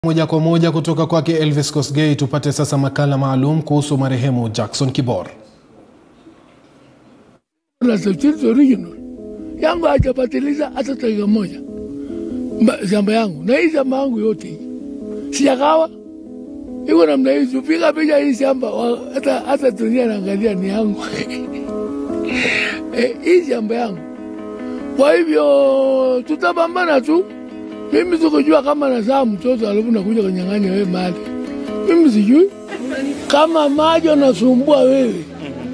Moja kwa moja kutoka kwake Elvis Kosgei, tupate sasa makala maalum kuhusu marehemu Jackson Kibor. na substitute original yangu hajapatiliza hata dakika moja Ma- shamba yangu na hii shamba yangu yote hii sijakawa iko namna hii, tupiga picha hii shamba wa- hata hata dunia naangalia ni yangu Eh, hii shamba yangu. Kwa hivyo tutapambana tu. Mimi sikujua kama nazaa mtoto alafu nakuja kunyang'anya wewe mali, mimi sijui kama maji anasumbua wewe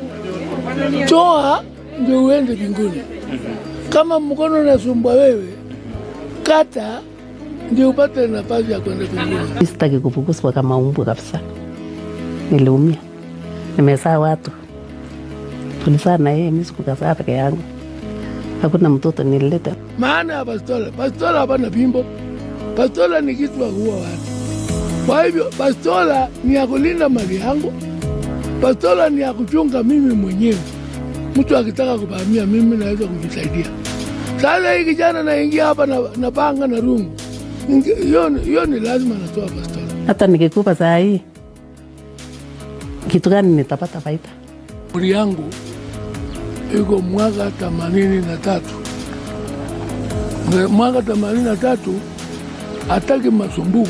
toa ndio uende mbinguni. Kama mkono unasumbua wewe, kata ndio upate nafasi ya kwenda mbinguni. Sitaki kupuguswa kama umbwa kabisa. Niliumia, nimezaa watu, tulizaa na yeye, mimi sikukazaa peke yangu, hakuna mtoto nilileta. Maana ya bastola, bastola hapana pimbo. Bastola ni kitu ya kuua watu. Kwa hivyo bastola ni ya kulinda mali yangu, bastola ni ya kuchunga mimi mwenyewe. Mtu akitaka kuvamia mimi naweza kujisaidia. Sasa hii kijana naingia hapa na, na panga na rungu, Ninge- hiyo ni- hiyo ni lazima natoa bastola. Hata nikikupa saa hii, kitu gani nitapata faida? Umri yangu iko mwaka themanini na tatu. Mwe- Mwaka themanini na tatu hataki masumbuko.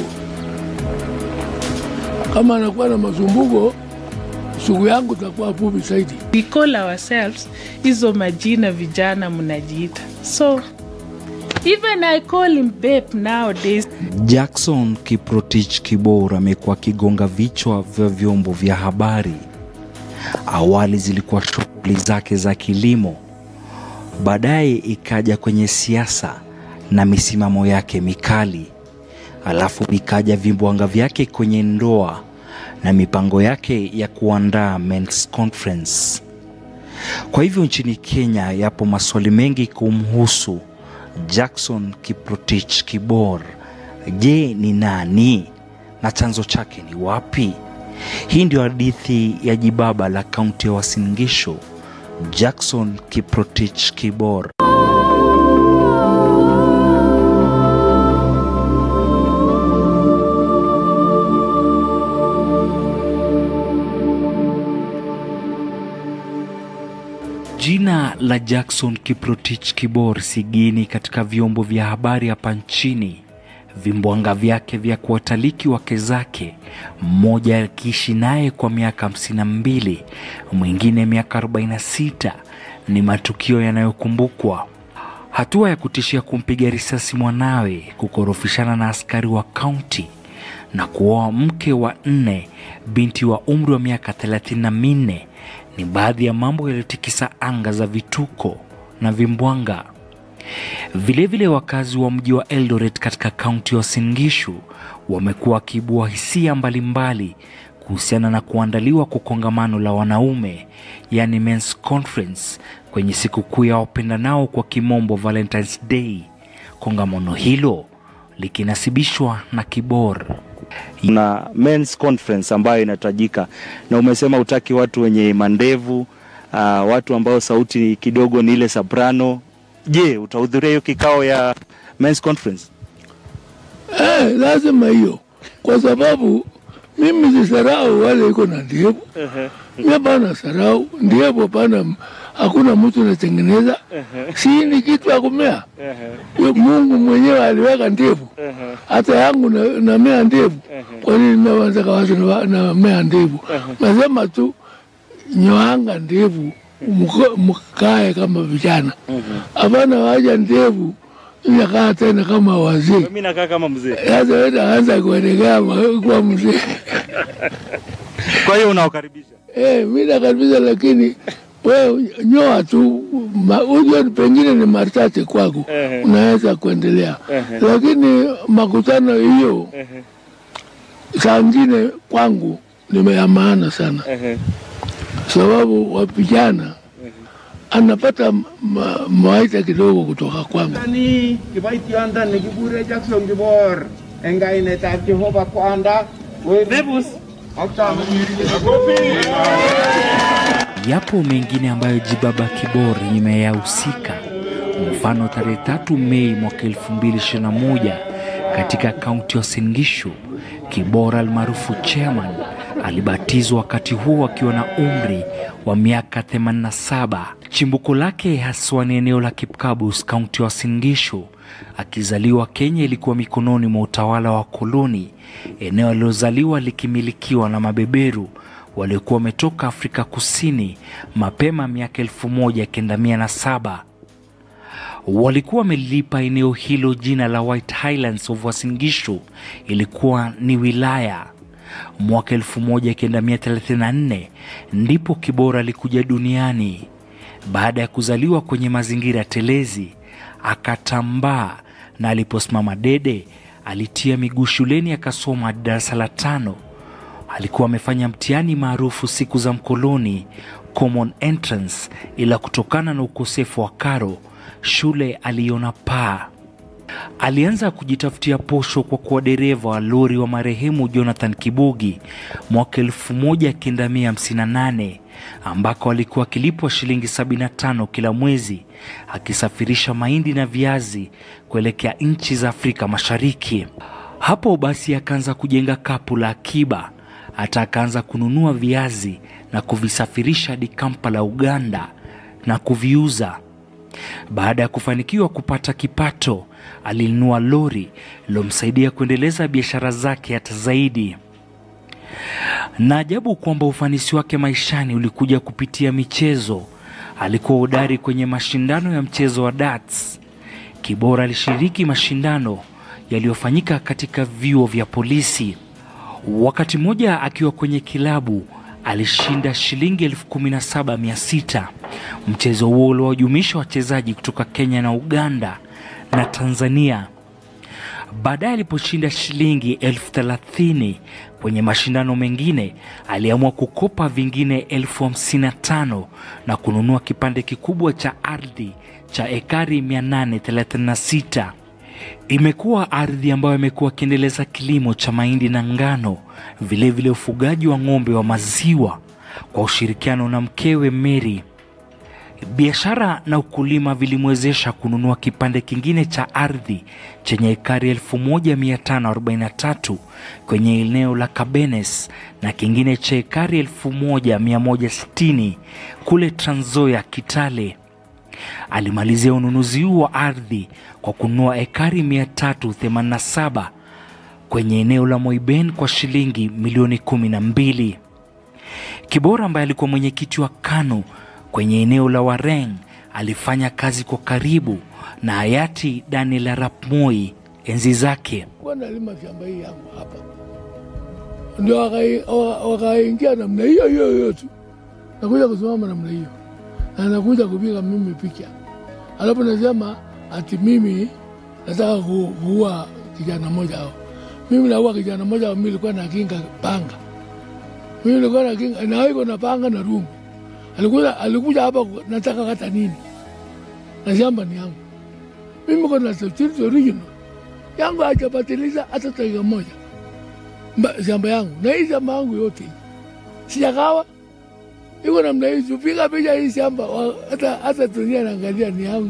Kama anakuwa na masumbuko, siku yangu takuwa fupi zaidi. we call ourselves hizo majina vijana mnajiita so even i call him babe nowadays Jackson Kiprotich Kibor amekuwa akigonga vichwa vya vyombo vya habari. Awali zilikuwa shughuli zake za kilimo, baadaye ikaja kwenye siasa na misimamo yake mikali, alafu ikaja vimbwanga vyake kwenye ndoa na mipango yake ya kuandaa men's conference. Kwa hivyo nchini Kenya yapo maswali mengi kumhusu Jackson Kiprotich Kibor. Je, ni nani na chanzo chake ni wapi? Hii ndio hadithi ya jibaba la kaunti ya Uasin Gishu, Jackson Kiprotich Kibor. Jina la Jackson Kiprotich Kibor si geni katika vyombo vya habari hapa nchini. Vimbwanga vyake vya kuwataliki wake zake, mmoja akiishi naye kwa miaka hamsini na mbili, mwingine miaka 46, ni matukio yanayokumbukwa. Hatua ya kutishia kumpiga risasi mwanawe, kukorofishana na askari wa kaunti na kuoa mke wa nne, binti wa umri wa miaka thelathini na minne ni baadhi ya mambo yaliyotikisa anga za vituko na vimbwanga. Vilevile, wakazi wa mji wa Eldoret katika kaunti ya Uasin Gishu wamekuwa wakiibua hisia mbalimbali kuhusiana na kuandaliwa kwa kongamano la wanaume, yani men's conference, kwenye sikukuu ya wapendanao kwa kimombo Valentine's Day. Kongamano hilo likinasibishwa na Kibor. na men's conference ambayo inatajika na umesema utaki watu wenye mandevu uh, watu ambao sauti kidogo ni ile soprano. Je, utahudhuria hiyo kikao ya men's conference? Eh, lazima hiyo, kwa sababu mimi sisarau wale iko na ndevu. Mimi hapana sarau ndevu, hapana, hakuna mtu anatengeneza, si ni kitu ya kumea. Yo, Mungu mwenyewe aliweka ndevu, hata yangu na- namea ndevu. Kwa nini nawazaka watu na- namea ndevu? Nasema tu nyoanga ndevu, mko- mkae kama vijana, hapana waja ndevu inakaa tena kama wazee. Mimi nakaa kama mzee. Sasa wewe unaanza kuelekea ma- kuwa mzee. Kwa hiyo unawakaribisha. Eh, mimi nakaribisha, lakini wewe nyoa tu, ma- ujue pengine ni machache kwako, unaweza kuendelea, lakini makutano hiyo saa ngine kwangu ni ya maana sana, sababu wa vijana anapata ma- mawaidha kidogo kutoka kwangu. ni kiboitiondo nekikure Jackson Kibor eng kainetab Jehova kwanda Nebus ak Yapo mengine ambayo Jibaba Kibor imeyahusika. Mfano, tarehe tatu Mei mwaka 2021 katika kaunti ya Uasin Gishu. Kibora almaarufu Chairman alibatizwa wakati huo akiwa na umri wa miaka 87. Chimbuko lake haswa ni eneo la Kipkabus, kaunti ya Uasin Gishu. Akizaliwa Kenya ilikuwa mikononi mwa utawala wa koloni, eneo alilozaliwa likimilikiwa na mabeberu waliokuwa wametoka Afrika Kusini mapema miaka elfu moja kenda mia na saba. Walikuwa wamelipa eneo hilo jina la White Highlands of Uasin Gishu, ilikuwa ni wilaya. Mwaka 1934 ndipo Kibora alikuja duniani. Baada ya kuzaliwa kwenye mazingira telezi, akatambaa na aliposimama dede, alitia miguu shuleni akasoma hadi darasa la tano. Alikuwa amefanya mtihani maarufu siku za mkoloni, common entrance, ila kutokana na ukosefu wa karo shule aliona paa. Alianza kujitafutia posho kwa kuwa dereva wa lori wa marehemu Jonathan Kibugi mwaka 1958 ambako alikuwa akilipwa shilingi 75 kila mwezi akisafirisha mahindi na viazi kuelekea nchi za Afrika Mashariki. Hapo basi akaanza kujenga kapu la akiba, hata akaanza kununua viazi na kuvisafirisha hadi Kampala, Uganda na kuviuza. Baada ya kufanikiwa kupata kipato, alinunua lori lilomsaidia kuendeleza biashara zake hata zaidi. Na ajabu kwamba ufanisi wake maishani ulikuja kupitia michezo. Alikuwa hodari kwenye mashindano ya mchezo wa darts. Kibora alishiriki mashindano yaliyofanyika katika vyuo vya polisi. Wakati mmoja akiwa kwenye kilabu alishinda shilingi elfu kumi na saba mia sita. Mchezo huo uliwajumuisha wachezaji kutoka Kenya na Uganda na Tanzania. Baadaye aliposhinda shilingi elfu thelathini kwenye mashindano mengine, aliamua kukopa vingine elfu hamsini na tano na kununua kipande kikubwa cha ardhi cha ekari 836. Imekuwa ardhi ambayo imekuwa akiendeleza kilimo cha mahindi na ngano, vilevile vile ufugaji wa ng'ombe wa maziwa kwa ushirikiano na mkewe Mary. Biashara na ukulima vilimwezesha kununua kipande kingine cha ardhi chenye ekari 1543 kwenye eneo la Kabenes na kingine cha ekari 1160 kule Trans Nzoia, Kitale. Alimalizia ununuzi huu wa ardhi kwa kununua ekari 387 kwenye eneo la Moiben kwa shilingi milioni kumi na mbili. Kibora ambaye alikuwa mwenyekiti wa KANU kwenye eneo la Wareng alifanya kazi kwa karibu na hayati Daniel Arap Moi enzi zake. Kwa nalima shamba hii yangu hapa, ndio wakai- wa- wakaingia namna hiyo hiyo hiyo tu, nakuja kusimama namna hiyo na nakuja kupiga mimi picha, alafu nasema ati mimi nataka ku- kuua kijana moja hao. Mimi naua kijana moja, mimi nilikuwa na kinga panga, mimi nilikuwa na kinga na iko na panga na rungu. Alikuja alikuja hapa, ku- nataka kata nini, na shamba ni yangu mimi, kona certificate original yangu hajapatiliza hata dakika moja Mba- shamba yangu na hii shamba yangu yote hii. sijakawa iko namna hii, tupiga picha hii shamba wa- hata hata dunia naangalia ni yangu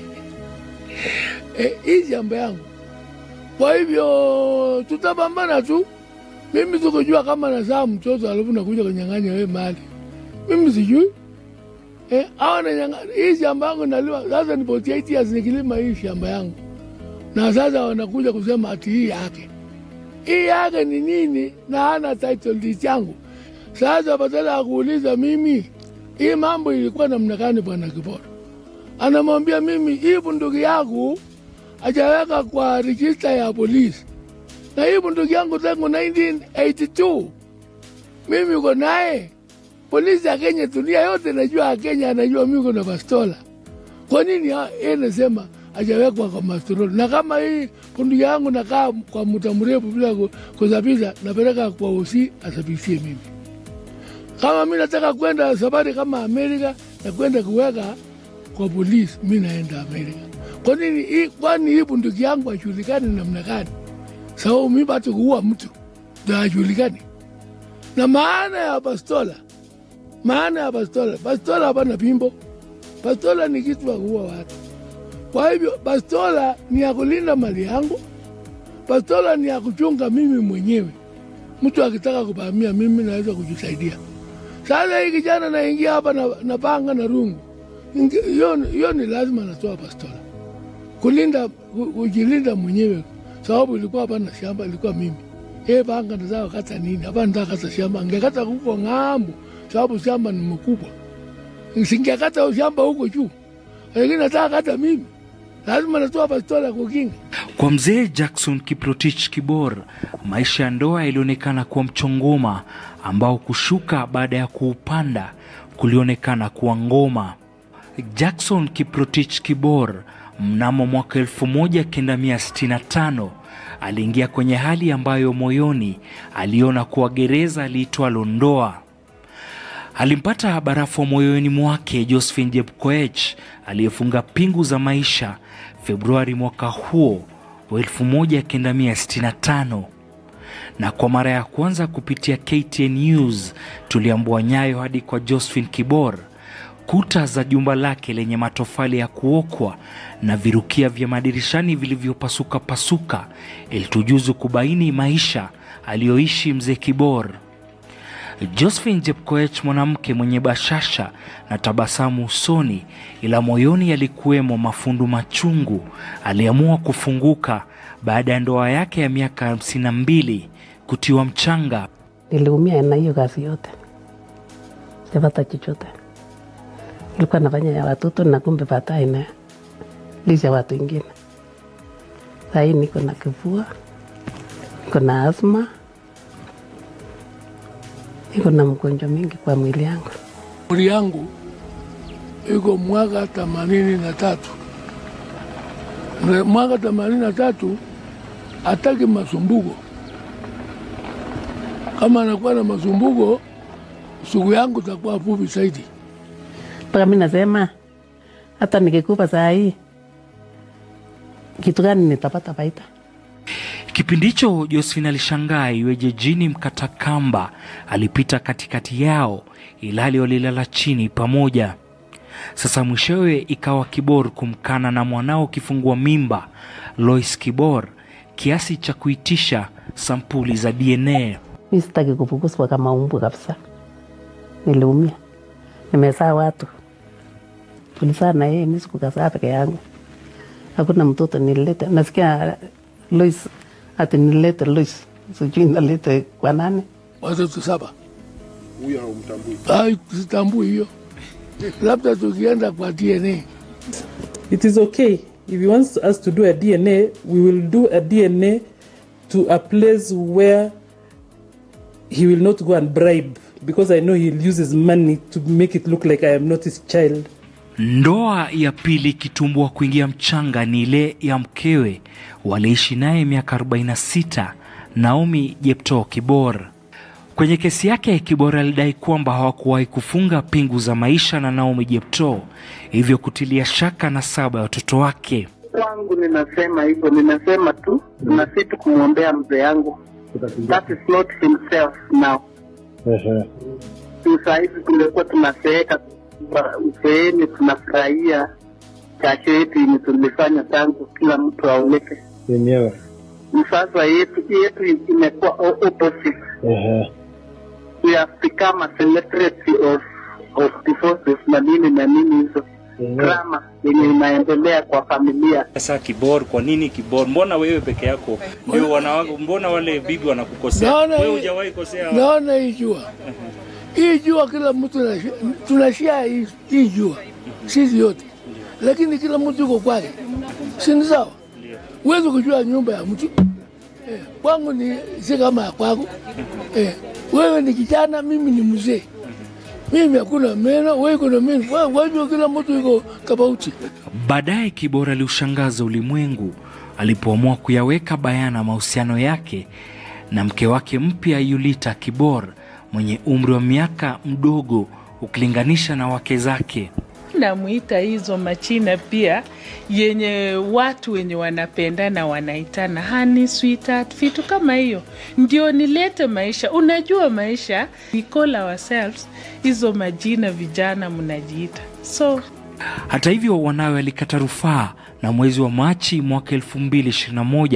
eh, hii shamba yangu. Kwa hivyo tutapambana tu, mimi sikujua kama nazaa mtoto alafu nakuja kunyang'anya wewe mali, mimi sijui eh, awa nanyang'anya hii shamba yangu naliwa sasa, ni 48 years nikilima hii shamba yangu na sasa wanakuja kusema ati hii yake hii yake ni nini na hana title deed yangu. Sasa badala ya kuuliza mimi hii mambo ilikuwa namna gani, bwana Kibora anamwambia mimi hii bunduki yangu hajaweka kwa rejista ya polisi, na hii bunduki yangu tangu 1982 mimi uko naye. Polisi ya Kenya, dunia yote najua ya Kenya, anajua mimi uko na bastola. Kwa nini ha- yeye nasema hajawekwa kwa mastroli? Na kama hii bunduki yangu nakaa kwa muda mrefu bila ku- kusafisha, napeleka kwa usi asafisie mimi. Kama mi nataka kwenda safari kama Amerika na kwenda kuweka kwa polisi, mi naenda Amerika. Kwa nini hii? Kwani hii bunduki yangu hajulikani namna gani? Sababu mi bado kuua mtu ndo hajulikani. Na maana ya bastola, maana ya bastola, bastola hapana pimbo bastola ni kitu ya kuua watu. Kwa hivyo bastola ni ya kulinda mali yangu, Bastola ni ya kuchunga mimi mwenyewe. Mtu akitaka kuvamia mimi naweza kujisaidia. Sasa hii kijana naingia hapa na, na panga na rungu, Ingi- hiyo hiyo ni lazima natoa bastola kulinda ku- kujilinda mwenyewe, sababu ilikuwa hapa na shamba ilikuwa mimi yeye panga nataka kata nini hapa, nataka kata shamba, angekata huko ng'ambo, sababu shamba ni mkubwa, singekata shamba huko juu, lakini nataka kata mimi, lazima natoa bastola kukinga. Kwa mzee Jackson Kiprotich Kibor, maisha ya ndoa yalionekana kuwa mchongoma ambao kushuka baada ya kuupanda kulionekana kuwa ngoma. Jackson Kiprotich Kibor mnamo mwaka 1965 aliingia kwenye hali ambayo moyoni aliona kuwa gereza liitwalo ndoa. Alimpata barafu wa moyoni mwake Josephine Jepkoech aliyefunga pingu za maisha Februari mwaka huo wa 1965 na kwa mara ya kwanza kupitia KTN News tuliambua nyayo hadi kwa Josephine Kibor, kuta za jumba lake lenye matofali ya kuokwa na virukia vya madirishani vilivyopasuka pasuka, ilitujuzu kubaini maisha aliyoishi mzee Kibor. Josephine Jepkoech, mwanamke mwenye bashasha na tabasamu usoni, ila moyoni yalikuwemo mafundu machungu, aliamua kufunguka baada ya ndoa yake ya miaka hamsini na mbili kutiwa mchanga. Niliumia na hiyo kazi yote, sipata chochote. Nilikuwa nafanya ya watoto na kumbe baadaye na lisha watu wengine. Sahii niko na kifua, niko na asma, niko na mgonjwa mingi kwa mwili yangu. Umri yangu iko mwaka themanini na tatu. Na Mwaka themanini na tatu hataki masumbuko. Kama anakuwa na masumbuko, siku yangu itakuwa fupi zaidi. Mpaka mi nasema hata nikikufa saa hii kitu gani nitapata faida? Kipindi hicho Josephine alishangaa iweje jini mkata kamba alipita katikati yao ilhali walilala chini pamoja. Sasa mwishowe ikawa Kibor kumkana na mwanao kifungua mimba Lois Kibor kiasi cha kuitisha sampuli za DNA. Mi sitaki kufukuzwa kama umbu kabisa. Niliumia, nimezaa watu, tulizaa na yeye, mi sikukazaa peke yangu. Hakuna mtoto nilileta. Nasikia Lois ati nilete Lois, sijui nalete kwa nani. Watoto saba. Ai, sitambui hiyo, labda tukienda kwa DNA. It is okay. If he wants us to do a DNA, we will do a DNA to a place where he will not go and bribe because I know he'll use his money to make it look like I am not his child. Ndoa ya pili kitumbua kuingia mchanga ni ile ya mkewe waliishi naye miaka 46 Naomi Jeptoo Kibor. Kwenye kesi yake, Kibor alidai kwamba hawakuwahi kufunga pingu za maisha na Naomi Jeptoo, hivyo kutilia shaka na saba ya watoto wake. kwangu ninasema hivyo, ninasema tu na si tu kumwombea mzee yangu, that is not himself now. Tu saa hizi tungekuwa tunaseeka kwa uzeeni, tunafurahia jasho yetu yenye tulifanya tangu kila mtu aoneke. yenyewe. Sasa yetu yetu imekuwa o- opposite. We have become a celebrity of of divorces na nini na nini hizo drama yenye inaendelea kwa familia. Sasa Kibor, kwa nini Kibor? Mbona wewe peke yako ndio wanawako? Mbona wale bibi wanakukosea? Naona Wewe hii- hujawahi kosea? Naona hii jua, hii jua kila mtu anashi- tunashia hii- hii jua sisi yote, lakini kila mtu yuko kwake, si ni sawa? Huwezi kujua nyumba ya mtu eh, kwangu ni si kama ya kwako eh, wewe ni kijana, mimi ni mzee, mimi hakuna meno, wewe kuna meno, Kwa- kwa hivyo kila mtu yuko tofauti. Baadaye Kibor aliushangaza ulimwengu alipoamua kuyaweka bayana mahusiano yake na mke wake mpya Yulita Kibor mwenye umri wa miaka mdogo ukilinganisha na wake zake. Namuita hizo machina pia yenye watu wenye wanapendana wanaitana honey, sweetheart, vitu kama hiyo, ndio nilete maisha. Unajua maisha, we call ourselves hizo majina vijana mnajiita, so Hata hivyo, wanawe alikata rufaa na mwezi wa Machi mwaka 2021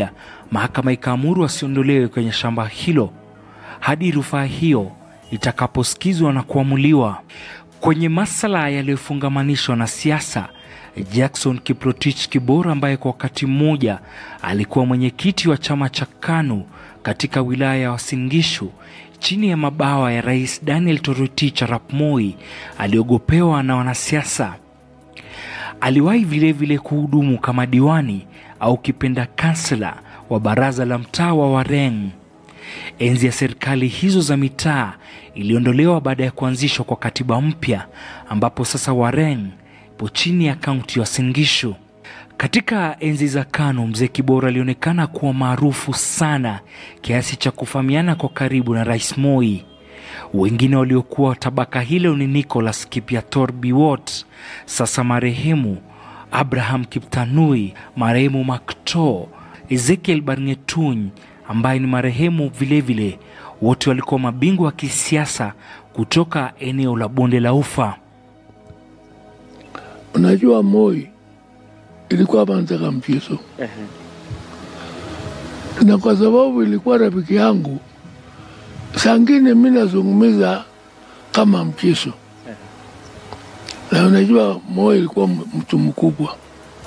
mahakama ikaamuru asiondolewe kwenye shamba hilo hadi rufaa hiyo itakaposikizwa na kuamuliwa. Kwenye masala yaliyofungamanishwa na siasa, Jackson Kiprotich Kibor ambaye kwa wakati mmoja alikuwa mwenyekiti wa chama cha KANU katika wilaya ya Uasin Gishu chini ya mabawa ya Rais Daniel Toroitich arap Moi aliogopewa na wanasiasa. Aliwahi vilevile kuhudumu kama diwani au kipenda kansela wa baraza la mtaa wa Wareng. Enzi ya serikali hizo za mitaa iliondolewa baada ya kuanzishwa kwa katiba mpya ambapo sasa Wareng ipo chini ya kaunti ya Uasin Gishu. Katika enzi za KANU, mzee Kibora alionekana kuwa maarufu sana kiasi cha kufahamiana kwa karibu na Rais Moi. Wengine waliokuwa tabaka hilo ni Nicholas Kipiator Biwott, sasa marehemu Abraham Kiptanui, marehemu Makto, Ezekiel Barngetuny ambaye ni marehemu vilevile. Wote walikuwa mabingwa wa kisiasa kutoka eneo la bonde la Ufa. Unajua, Moi ilikuwa anataka mchezo, na kwa sababu ilikuwa rafiki yangu, sangine mi nazungumza kama mchezo, na unajua Moi ilikuwa mtu mkubwa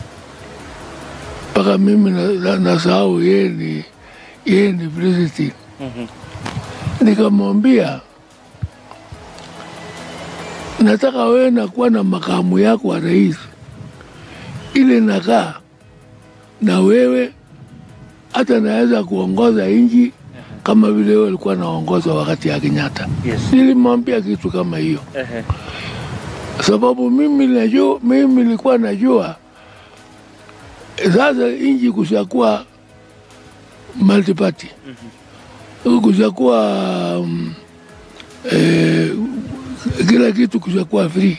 mpaka mimi nasahau na, na yeye ni yeye ni president. Nikamwambia nataka wewe nakuwa na makamu yako wa rais, ile nakaa na wewe, hata naweza kuongoza nchi kama vile wewe ulikuwa naongoza wakati ya Kenyatta. Yes. Nilimwambia kitu kama hiyo sababu mimi najua, mimi nilikuwa najua sasa nchi kushakuwa multiparty kushakuwa um, eh, kila kitu kushakuwa free.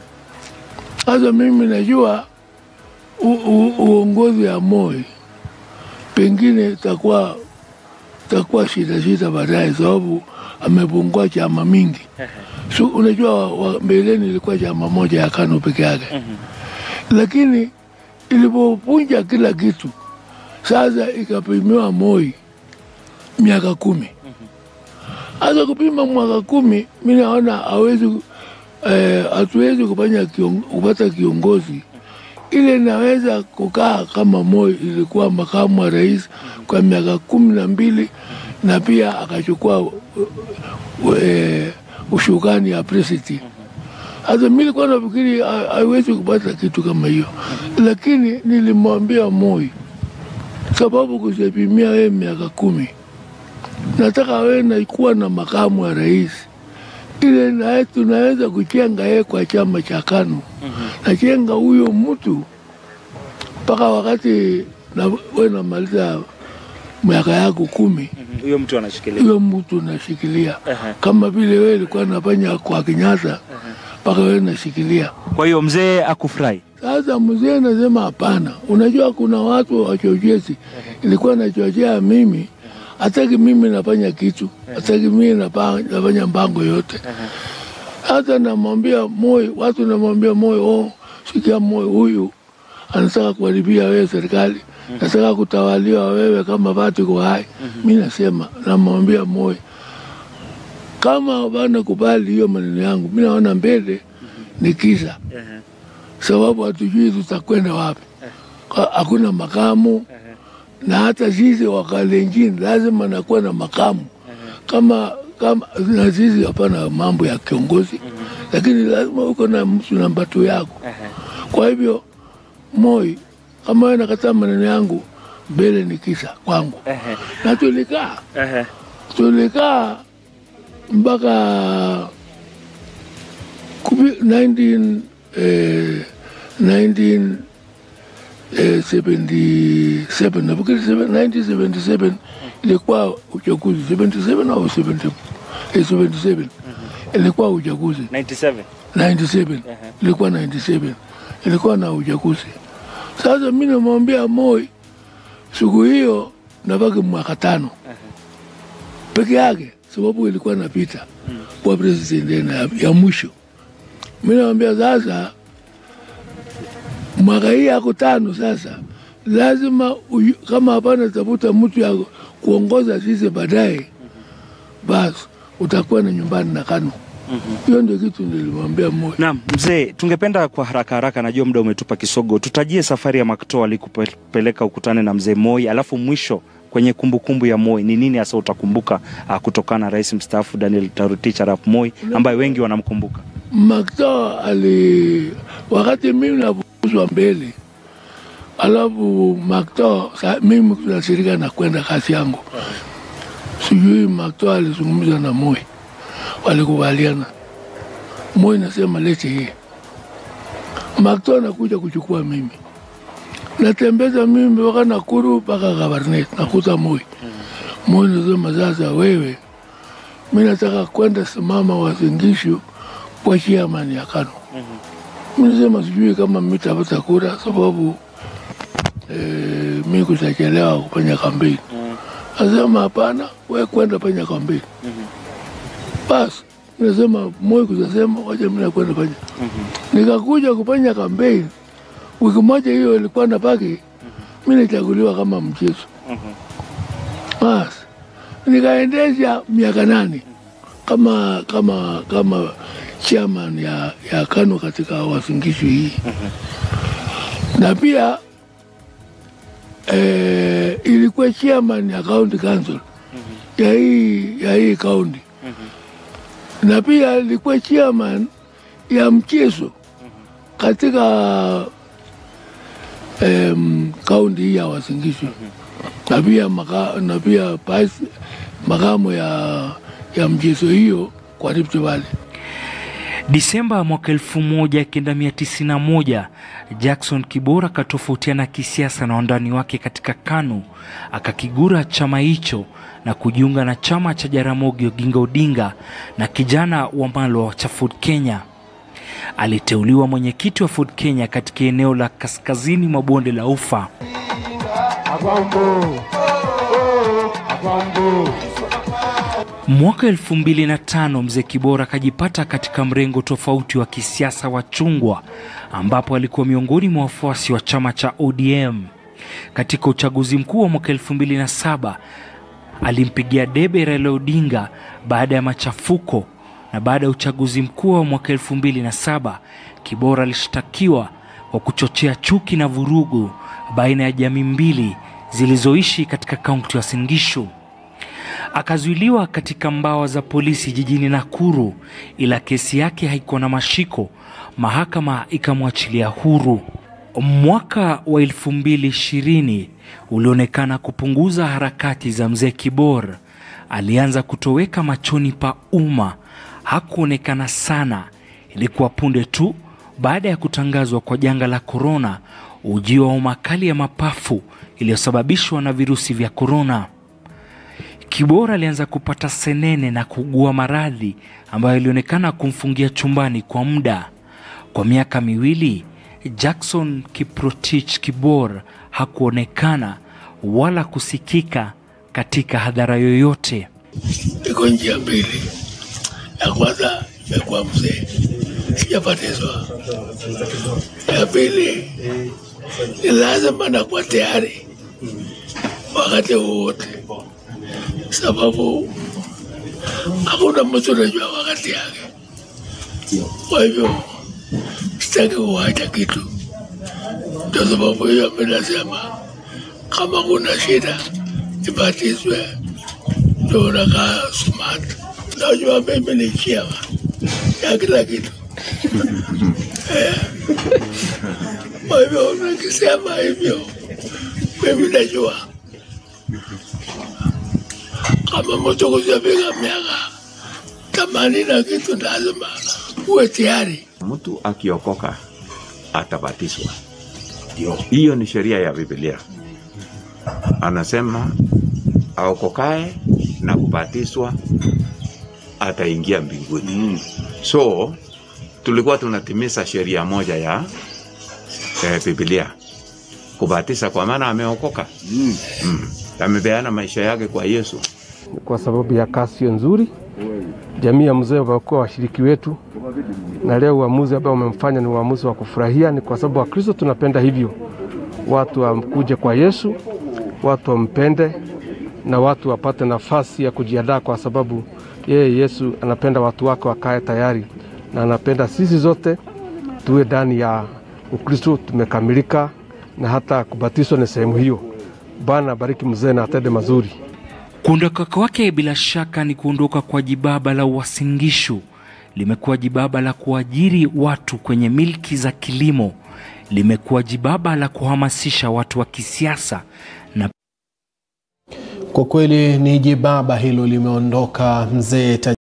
Sasa mimi najua u, u, uongozi ya Moi pengine takuwa takuwa shida shida baadaye, sababu amepungua chama mingi. So, unajua wa- mbeleni ilikuwa chama moja ya KANU peke yake, lakini ilipopunja kila kitu sasa ikapimiwa Moi miaka kumi. Hasa kupima mwaka kumi, mi naona hawezi eh, hatuwezi kufanya kion, kupata kiongozi ile naweza kukaa kama Moi ilikuwa makamu wa rais kwa miaka kumi na mbili na pia akachukua uh, uh, eh, ushukani ya president. Hata mi nilikuwa nafikiri ha- haiwezi kupata kitu kama hiyo, lakini nilimwambia Moi, sababu kusipimia wewe miaka kumi, nataka wewe naikuwa na makamu wa rais ile naye tunaweza kuchenga yeye kwa chama cha KANU nachenga huyo mtu mpaka wakati na we namaliza miaka yako kumi, Huyo mtu anashikilia. huyo mtu nashikilia Ehe. kama vile wewe ilikuwa nafanya kwa Kenyatta mpaka wewe nashikilia. Kwa hiyo mzee akufurahi. Sasa mzee nasema hapana. Unajua kuna watu wachochezi, ilikuwa nachochea mimi, hataki mimi nafanya kitu, hataki mimi napa- nafanya mpango yote. Hata namwambia Moi, watu namwambia Moi, oh, sikia Moi, huyu anataka kuharibia wewe serikali, nataka kutawaliwa wewe kama bado uko hai. Mi nasema namwambia Moi, kama bana kubali hiyo maneno yangu, mi naona mbele ni kisa sababu hatujui tutakwenda wapi. Ka- Hakuna makamu na hata sisi wakalenjini lazima nakuwa na makamu kama kama na sisi hapana mambo ya kiongozi, lakini lazima uko na mtu namba tu yako. Kwa hivyo Moi, kama wewe nakataa maneno yangu, mbele ni kisa kwangu, na tulikaa tulikaa mpaka kupi- 19 eh, 1977 nafikiri 1977 ilikuwa uchaguzi 77 au 70 eh, 77 ilikuwa uchaguzi 97. 97 ilikuwa 97 ilikuwa na uchaguzi. Sasa mi namwambia Moi siku hiyo nabaki mwaka tano peke yake, sababu ilikuwa napita kwa president ya, ya mwisho. Mi namwambia sasa, mwaka hii yako tano sasa, lazima uyu, kama hapana tafuta mtu ya kuongoza sisi baadaye, basi utakuwa na nyumbani na KANU. Hiyo ndio kitu nilimwambia Moi. Naam, mzee, tungependa kwa haraka haraka, najua muda umetupa kisogo, tutajie safari ya Makto alikupeleka ukutane na mzee Moi, alafu mwisho kwenye kumbukumbu ya Moi ni nini hasa utakumbuka uh, kutokana na rais mstaafu Daniel Toroitich arap Moi ambaye wengi wanamkumbuka? Makto ali wakati mimi nafukuzwa mbele, alafu Makto sa, mimi tunashirika na kwenda kazi yangu, sijui Makto alizungumza na Moi, walikubaliana. Moi nasema lete hii, Makto anakuja kuchukua mimi, natembeza mimi mpaka Nakuru mpaka Kabarnet, nakuta Moi. Moi nasema sasa, wewe mi nataka kwenda simama Wasingishu kwa chairman ya KANU. Mi nasema sijui kama mitapata kura sababu eh, mi kutachelewa kufanya kampeni. Nasema hapana, we kwenda fanya kampeni. Basi nasema Moi kutasema wacha mi nakwenda fanya. Nikakuja kufanya kampeni, wiki moja hiyo ilikuwa na baki, mi nichaguliwa kama mchezo. Basi nikaendesha miaka nane kama kama kama chairman ya, ya KANU katika Wasingishu hii na pia eh, ilikuwa chairman ya county council ya hii ya hii county na pia ilikuwa chairman ya mchezo katika em, kaunti hii ya Wasingishu na pia maka, na pia pasi, makamo ya, ya mchezo hiyo kwa Rift Valley. Disemba mwaka 1991 Jackson Kibora akatofautiana kisiasa na wandani wake katika KANU, akakigura chama hicho na kujiunga na chama cha Jaramogi Oginga Odinga na kijana wa Malwa cha Ford Kenya. Aliteuliwa mwenyekiti wa Ford Kenya katika eneo la kaskazini mwa bonde la Ufa. Mwaka elfu mbili na tano mzee Kibora akajipata katika mrengo tofauti wa kisiasa wa chungwa, ambapo alikuwa miongoni mwa wafuasi wa chama cha ODM. Katika uchaguzi mkuu wa mwaka elfu mbili na saba alimpigia debe Raila Odinga baada ya machafuko, na baada ya uchaguzi mkuu wa mwaka elfu mbili na saba Kibora alishtakiwa kwa kuchochea chuki na vurugu baina ya jamii mbili zilizoishi katika kaunti ya Uasin Gishu. Akazuiliwa katika mbawa za polisi jijini Nakuru, ila kesi yake haikuwa na mashiko, mahakama ikamwachilia huru. Mwaka wa elfu mbili ishirini ulionekana kupunguza harakati za mzee Kibor. Alianza kutoweka machoni pa umma, hakuonekana sana. Ilikuwa punde tu baada ya kutangazwa kwa janga la korona, ujio wa homa kali ya mapafu iliyosababishwa na virusi vya korona. Kibora alianza kupata senene na kugua maradhi ambayo ilionekana kumfungia chumbani kwa muda. Kwa miaka miwili, Jackson Kiprotich Kibor hakuonekana wala kusikika katika hadhara yoyote. Iko njia mbili, ya kwanza imekuwa mzee, sijabatizwa. Ya pili ni lazima nakuwa tayari wakati wowote, sababu hakuna mtu anajua wakati yake. Kwa hivyo sitaki kuwacha kitu, ndio sababu hiyo mi nasema kama kuna shida ibatizwe, ndio unakaa smart. Najua mimi ni chiama ya kila kitu Eh. Kwa hivyo nikisema hivyo, mimi najua kama mtu kuzafika miaka themanini na kitu, lazima uwe tayari. Mtu akiokoka atabatizwa. Hiyo ni sheria ya Biblia. Anasema aokokae na kubatizwa ataingia mbinguni. So tulikuwa tunatimiza sheria moja ya eh, Biblia, kubatiza, kwa maana ameokoka mm. amepeana maisha yake kwa Yesu. kwa sababu ya kazi hiyo nzuri. Jamii ya mzee wamekuwa washiriki wetu, na leo uamuzi ambao umemfanya ni uamuzi wa kufurahia. Ni kwa sababu Wakristo tunapenda hivyo, watu wamkuje kwa Yesu, watu wampende na watu wapate nafasi ya kujiandaa, kwa sababu yeye Yesu anapenda watu wake wakae tayari, na anapenda sisi zote tuwe ndani ya Ukristo tumekamilika, na hata kubatizwa ni sehemu hiyo. Bwana bariki mzee na atende mazuri. Kuondoka kwake bila shaka ni kuondoka kwa jibaba la Uasin Gishu. Limekuwa jibaba la kuajiri watu kwenye milki za kilimo, limekuwa jibaba la kuhamasisha watu wa kisiasa na Kwa kweli ni jibaba hilo limeondoka mzee